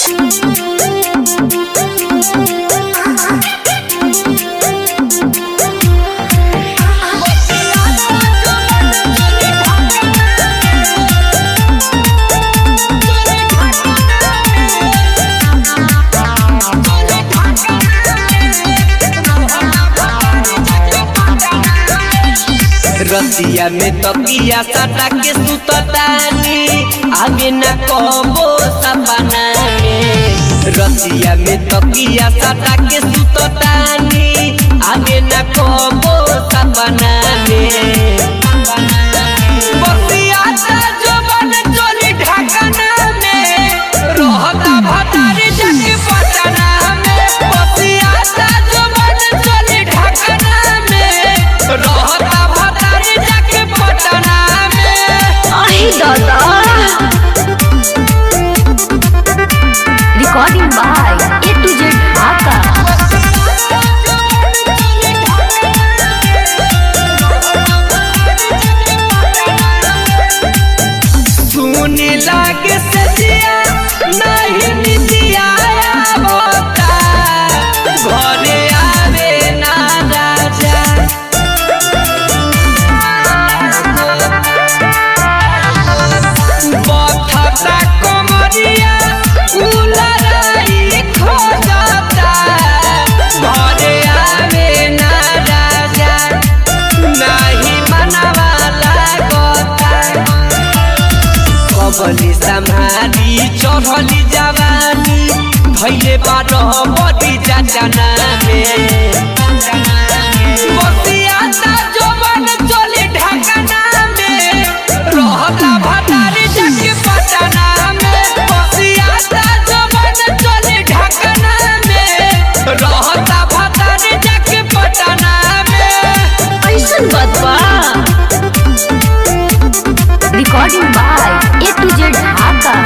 रतिया में तकिया सटा के सुततानी आगे न कबो सपना में रतिया में तकिया सटा के सुततानी आगे न कबो सपना में बसिया ता जवन चली ढाकना में रहता भतारी जाके पटना में बसिया ता जवन चली ढाकना में रहता भतारी जाके पटना में आहे दादा recording by A to Z Dhaka सुने लागे सजिया नहीं निदिया होता घरे आवे ना राजा बथता कमरिया उलराई खोजता घरे आवे ना राजा नहीं मनवा लागता कबली सम्हारी चढ़ली जवानी भैले बारह बड़ी जाचना में बसिया ता जवन चले ढाकना में रहता भतारी जाके पटना में बसिया ता जवन चले ढाकना में रहता भतारी जाके पटना में ऐसन बात बा recording by A to Z Dhaka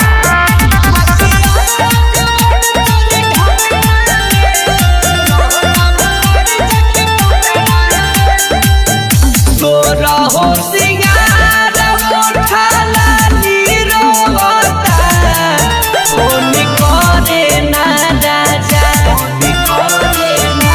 तोरा हो सिंगार मोठाला नीरोता फोन करे ना राजा फोन करे ना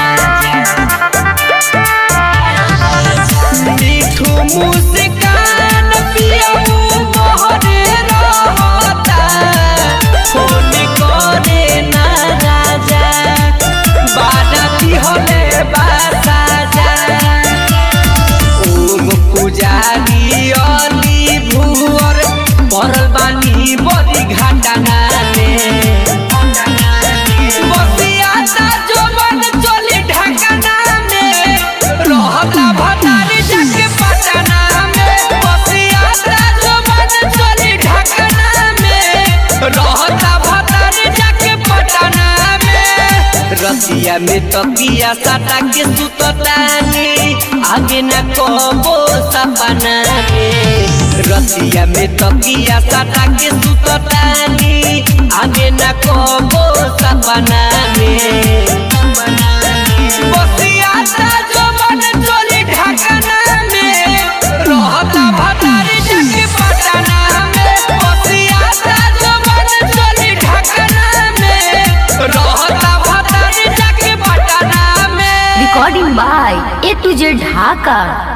राजा मिठू मुस्कान पियऊ मोहरे रहता फोन करे ना राजा बाराती होले बासा जा ओम पुजारी अली भुवर परल बानी बड़ी घाटना में बसिया ता जवन चली ढाकना में रहता भतारी जाके पटना में बसिया ता जवन चली ढाकना में रहता भतारी जाके पटना में रतिया में तकिया सटा के सुततानी आगे न कबो सपना में रतिया में तकिया सटा के सुततानी आगे न कबो सपना में बसिया ता जवन चली ढाकना में रहता भतारी जाके पटना में बसिया ता जवन चली ढाकना में रहता भतारी जाके पटना में recording by A to Z Dhaka